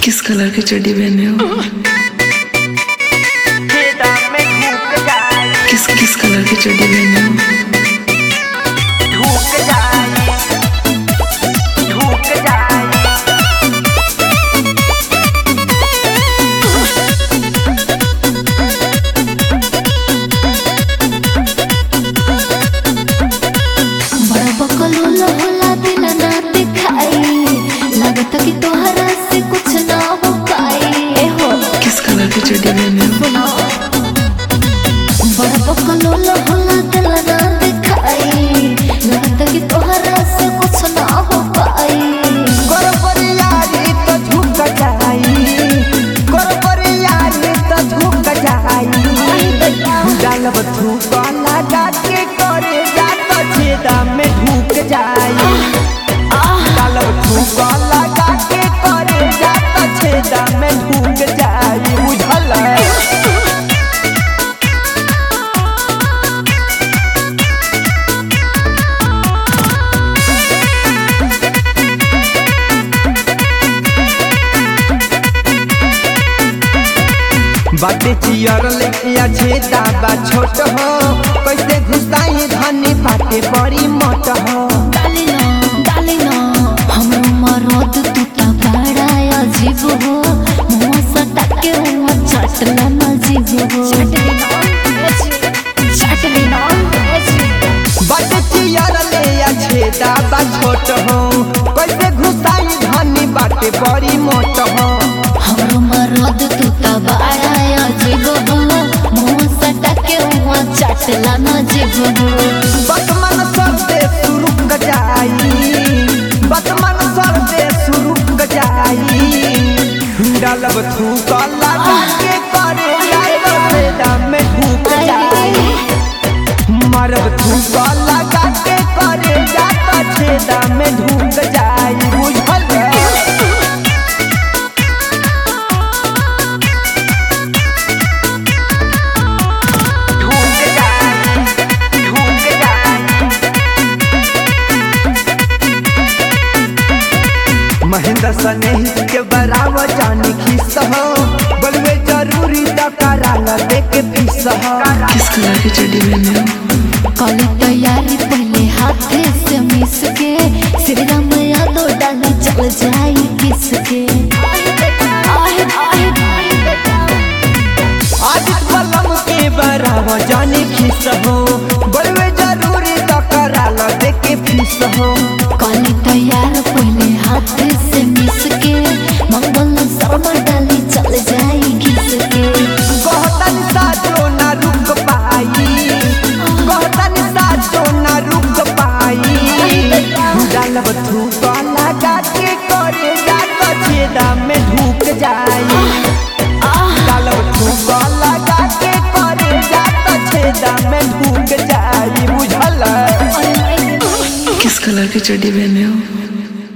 किस colour की चड्डी पहने हो खेता में धूप जाए किस किस कलर की चड्डी पहने हो धूप जाए धूप जाए बड़ा बकलोला होला दिल ना दिखाई लगता कि तोहरा से कुछ ना हो पाई ए हो किस कलर की चड्डी पहने हो सुनो बड़ा बकलोला होला दिल ना दिखाई लगता कि तोहरा से कुछ ना हो पाई गोरबरियारी तो झुक जाई गोरबरियारी तो झुक जाई डालब धूप लगा के करे जा तो छेदा में ढूक जाई डालब धूप लगा के करे जा तो छेदा में ढूक जाई बुझल बाटे चियर लेकिया छेदा बा छोट हो कैसे घुसाई धनी बाटे बड़ी मोट हो डाली ना डाली ना हमरो मरद तू ता बड़ा अजीब हो मुंह सटा के मुंह चटला ना जीव हो चटली ना चटली ना बाटे चियर ले या छेदा बा छोट हो कैसे घुसाई धनी बाटे बड़ी मोट हो हमरो मरद तू ता बड़ा अजीब हो मुंह सटा के मुंह चटला ना जीव हो बतमन सर दे शुरू क जाई बतमन सर दे शुरू क जाई डालब थूक लगा के करे जाई छेदा में ढूक जाई मरब धूप लगा के करे जाता छेदा में ढूक जाई बुझल ढूक जाई ढूक जाई महेंद्र सनेही के बराबर जानी खिस हो बोलवे जरूरी तो कराला देख फीस हो किस कलर की चड्डी पहने हो कल तैयारी पहले हाथे से मिस के श्री राम यादव डाली चल जाई किसके आदित बलम के बराबर जानी खिस हो बोलवे जरूरी तो कराला देख फीस हो कल तैयार पहले हाथे से मिस के मंगल शर्मा डाली चल जाई किसके कहतन साजो ना रुक पाई कहतन साजो ना रुक पाई डालब धूप लगा के करे जा तो छेदा में ढूक जाई डालब धूप लगा के करे जा तो छेदा में ढूक जाई बुझल किस कलर की चड्डी पहने हो